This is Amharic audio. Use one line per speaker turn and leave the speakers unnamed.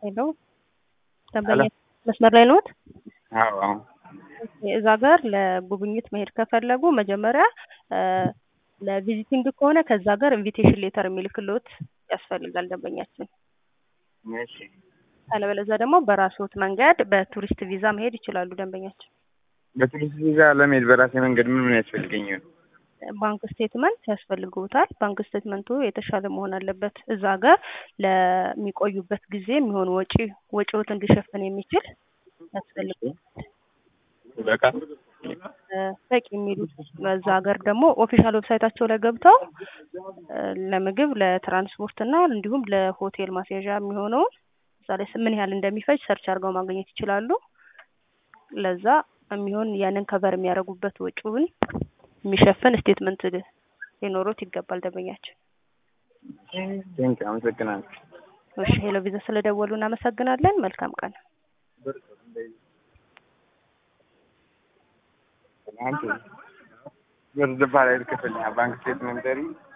ሄሎ ደንበኛ መስመር ላይ ነዎት?
አዎ አዎ
እዛ ጋር ለጉብኝት መሄድ ከፈለጉ መጀመሪያ ለቪዚቲንግ ከሆነ ከዛ ጋር ኢንቪቴሽን ሌተር የሚልክልዎት ያስፈልጋል ደንበኛችን።
እሺ
አለበለዚያ ደግሞ በራስዎት መንገድ በቱሪስት ቪዛ መሄድ ይችላሉ ደንበኛችን።
በቱሪስት ቪዛ ለመሄድ በራሴ መንገድ ምን ምን ያስፈልገኛል?
ባንክ ስቴትመንት ያስፈልግዎታል። ባንክ ስቴትመንቱ የተሻለ መሆን አለበት። እዛ ጋር ለሚቆዩበት ጊዜ የሚሆን ወጪ ወጪዎትን ሊሸፍን የሚችል ያስፈልግዎታል።
በቃ
በቂ የሚሉት በዛ ሀገር ደግሞ ኦፊሻል ዌብሳይታቸው ላይ ገብተው ለምግብ ለትራንስፖርት እና እንዲሁም ለሆቴል ማስያዣ የሚሆነውን እዛ ላይ ምን ያህል እንደሚፈጅ ሰርች አድርገው ማግኘት ይችላሉ። ለዛ የሚሆን ያንን ከቨር የሚያደርጉበት ወጪውን የሚሸፍን ስቴትመንት ሊኖሩት ይገባል ደንበኛችን።
ቴንክ አመሰግናለሁ።
እሺ ሄሎ ቪዛ ስለደወሉ እናመሰግናለን። መልካም ቀን።
አንተ ብር ባላይ ክፍል ባንክ ስቴትመንት